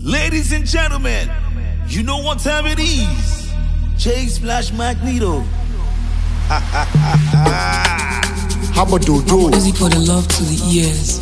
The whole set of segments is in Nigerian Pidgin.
Ladies and gentlemen, you know what time it is. J Splash Magneto. Haba dodo, Music for the love to the ears.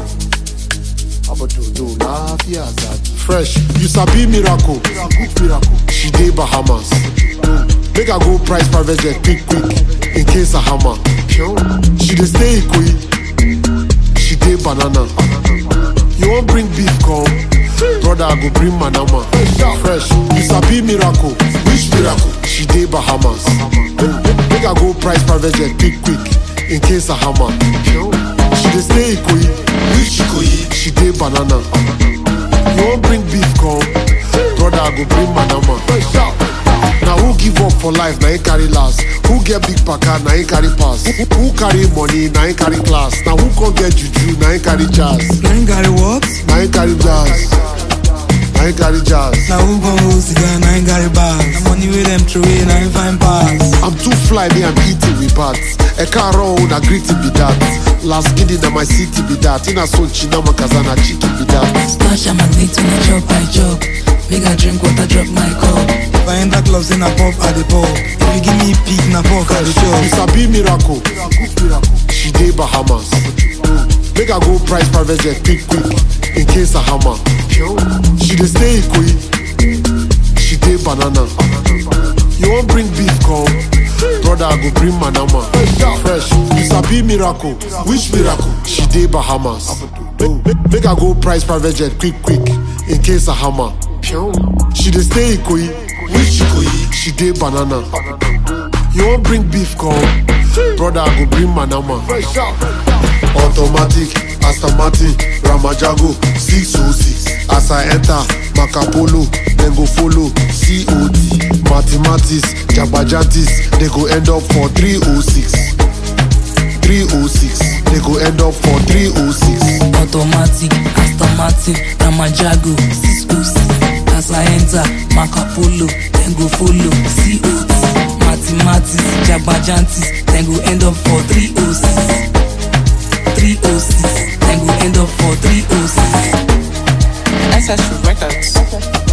haba dodo, lafiya zaki. Fresh, you sabi miracle, good miracle. She dey Bahamas. Make I go price private jet quick quick in case I hammer. She dey stay Ikoyi, she dey banana. You wan bring beef come? Brother, I go bring manama. Fresh, you sabi miracle, which miracle? She dey Bahamas. Make I go price private jet quick quick in case I hammer. She dey stay Ikoyi, which Ikoyi? She dey banana. You wan bring beef come? Brother, I go bring manama. Na who give up for life, na him carry last. Who get big paka, na him carry pass. Who, who carry money, na him carry class. Na who come get juju, na him carry jazz. Nine carry what? Na him carry jazz. Na him carry jazz. Now who gon' hold cigar? Nine carry bags. The money with them throw in, nine fine pass. I'm too fly, me I'm eating with bats. A car roll, na greeting be that. Last giddy na my city be that. In a son china makazana chicken be that. Splash a magnet when I chop, I chop. Make I drink water, drop my cup. If I enter clubs, then I pop at the pub. If you give me pig, na pork at the You chop. sabi miracle. She dey Bahamas. Make I go price private jet quick quick in case I hammer. She dey stay Ikoyi. She dey banana. You wan bring beef come? Brother, I go bring manama. Fresh, you sabi miracle. Which miracle? She dey Bahamas. Make, make, make I go price private jet quick quick in case I hammer. She dey stay Ikoyi. Which Ikoyi? She dey banana. You wan bring beef come? Brother, I go bring manama. Automatic, Astamati, Ramajago, 606. As I enter, Macapolo, then go follow COD. Mathematics, Jabajantis, they go end up for 306. 306, they go end up for 306. Automatic, automatic, Ramajago, Cisco's. As I enter, Macapolo, then go follow, COT. Mathematics, Jabajantis, then go end up for 306. 306, then go end up for 306. Ancestral Records.